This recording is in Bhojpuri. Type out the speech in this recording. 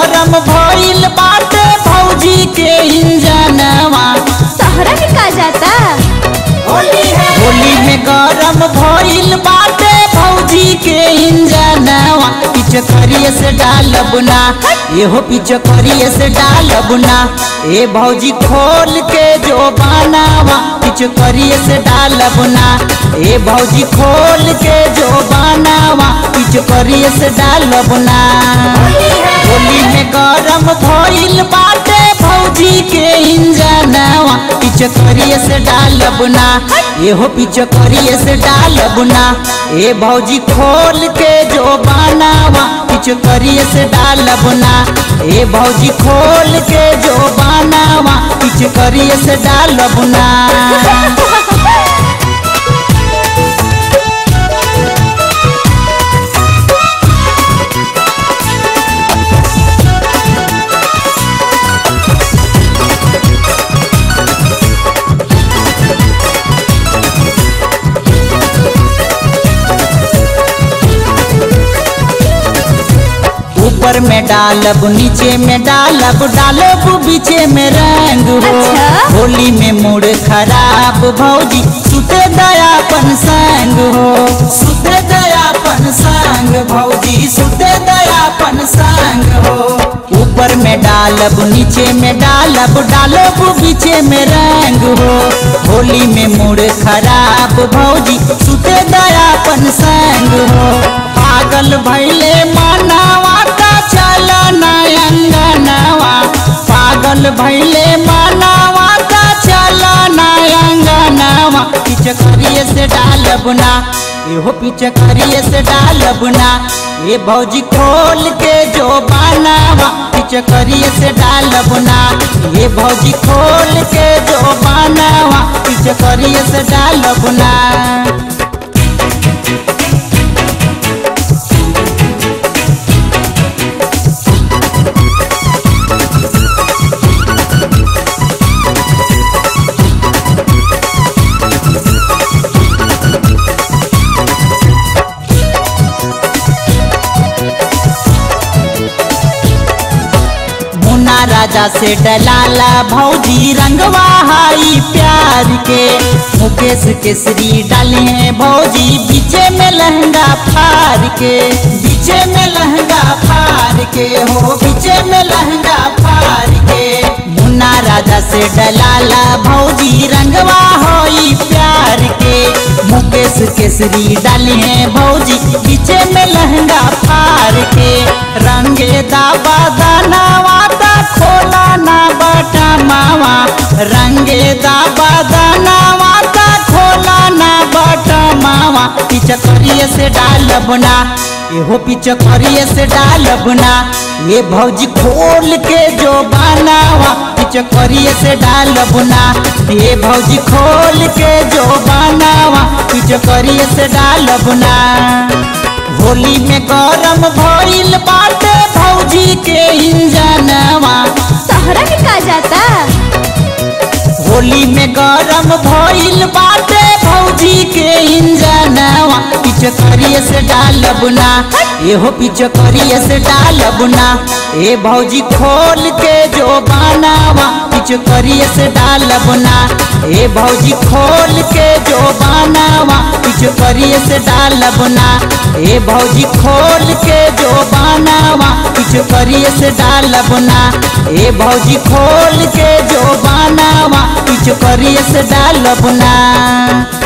गरम भइल बाटे भौजी के इंजनवा तोहरा के का जाता होली में गरम भइल बाटे भौजी के इंजनवा पिचकरिए से डालब ना एहो पिचकरिए से डालब ना ए भौजी खोल के जो बनावा पिचकरिए से डालब ना ए भौजी खोल के जो बनावा पिचकरिए से डालब ना होली में गरम भइल बाटे भौजी के इंजनवा पिचकरिए से डालब ना एहो पिचकरिए से डालब ना ए भौजी खोल के जो बनावा पिचकरिए से डालब ना ए भौजी खोल के जो बनावा पिचकरिए से डालब ना ऊपर में डालब नीचे में डालब डालब बीचे में रंग हो अच्छा। होली में मूड खराब भौजी सुते दयापन संग हो सुते दयापन संग भौजी सुते दयापन संग हो ऊपर में डालब नीचे में डालब डालब बीचे में रंग हो होली में मूड खराब भौजी सुते दयापन संग हो पागल भैले मानावा का चल नयंगनवा पागल भैले मानावा का चल नयंगनवा पिचकरिए से डालब ना एहो पिचकरिए से डालब ना ये भौजी खोल के जो बनावा पिचकरिए से डालब ना ये भौजी खोल के जो बनावा पिचकरिए से डालब ना मुन्ना राजा से डलाला भौजी रंगवा हाई प्यार के मुकेश केसरी डाले हैं भौजी बीचे में लहंगा फार के बीचे में लहंगा फार के हो बीचे में लहंगा फार के मुन्ना राजा से डलाला भौजी रंगवा होई प्यार के मुकेश केसरी डाले हैं भौजी बीचे में लहंगा फार के रंगे दाबा दानावा ता खोला ना बटा मावा रंगे दाबा दानावा ता खोला ना बटा मावा पिचकरिए से डालब ना एहो पिचकरिए से डालब ना ये भौजी खोल के जो बनावा पिचकरिए से डालब ना ये भौजी खोल के जो बनावा पिचकरिए से डालब ना होली में गरम भइल बाटे भौजी के इंजनवा तोहरा के का जाता होली में गरम भइल बाटे भौजी के इंजनवा पिचकरिए से डालब ना एहो पिचकरिए से डालब ना ए भौजी खोल के जो बनावा पिचकरिए से डालब ना ए भौजी खोल के जो बनावा पिचकरिए से डालब ना ए भौजी खोल के जो बनावा पिचकरिए से डालब ना ए भौजी खोल के जो बनावा पिचकरिए से डालब ना